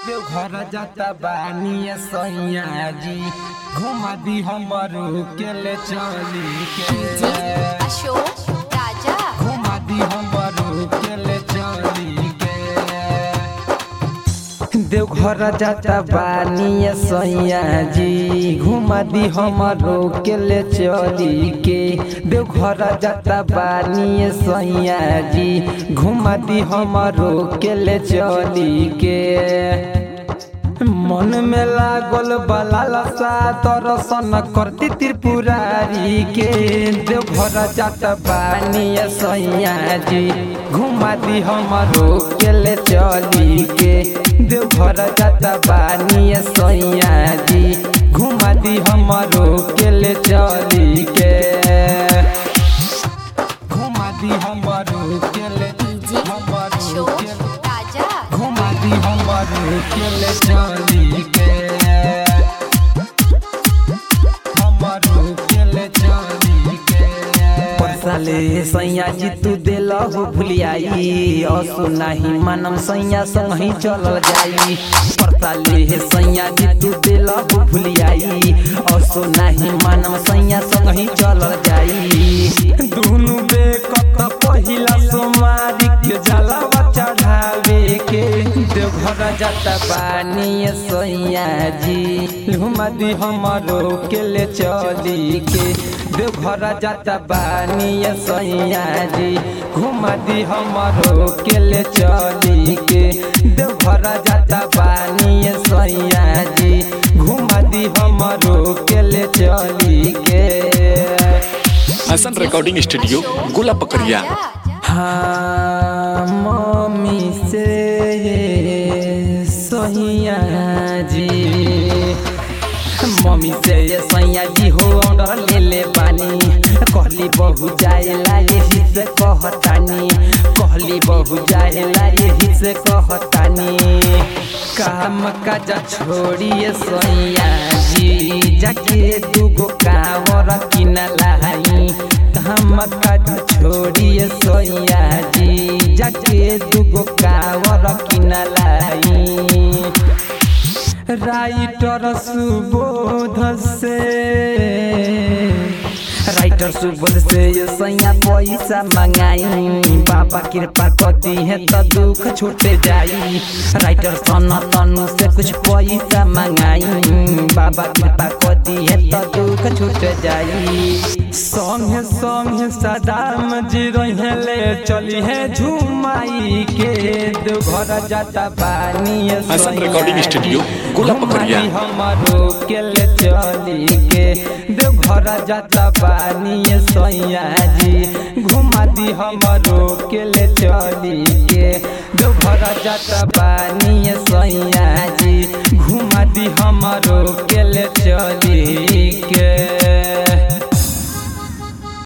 देवघर जाता बानी सैया जी घुमा दी हमरो के ले चली के अशोक राजा घुमा दी हमरो के ले चली के देवघर जाता बानी सैया जी घुमा दी हमरो के ले चली के देवघर जाता बानी सैया जी घुमा दी हमरो के ले चली के मन में लागल बलालसा दर्शन करती त्रिपुरारी के देवघर जात बानी सैया जी घुमा दी हमरो के ले चली के देवघर जात बानी सैया जी घुमा दी हमरो के ले चली के घुमा दी हमरो के ले डीजे हमरो अशोक के राजा घुमा दी हमरो के ले चली के हमरो के ले चली के परसाले सैया जी तू देल हो भुलियाई असो नाही मानम सैया संग ही चलल जाई परसाले सैया जी तू देल हो भुलियाई असो नाही मानम सैया संग ही चलल जाई दुनु बेकत पहिला सोमारी के जलावा चढ़ावे के देवघर जाता बानी सैया जी घुमा दी हमरो के ले चली के देवघर जाता बानी सैया जी घुमा दी हमरो के ले चली के देवघर जाता बानी सैया जी घुमा दी हमरो के ले चली के हसन रिकॉर्डिंग स्टूडियो गोला पकड़िया हाँ मम्मी से सैया जी मम्मी से ये सैया जी हो ऑर्डर ले ले पानी कहली बहु जाएला यही से कहतानी कहली बहु जाएला यही से कहतानी काम काज छोड़िए सैया जी जाके दूगो कावर किना लाई काम काज छोड़िए सैया जी जाके दूगो कावर किना लाई राइटर सुबोध से राइटर सुबोध से ये सैया पैसा मंगाई बाबा कृपा कर दी है तो दुख छूटे जाई राइटर सन तनु से कुछ पैसा मंगाई बाबा कृपा कर दी है तो दुख छूट जाई संगे संगे सदाम जी रहे ले चली है झुमाई के देवघर जाता पानी हसन रिकॉर्डिंग स्टूडियो गोला पकड़िया हमारो के ले चली के देवघर जाता पानी सैया जी घुमा दी हमारो के ले चली के देवघर जाता पानी सैया जी घुमा दी हमारो के ले चली के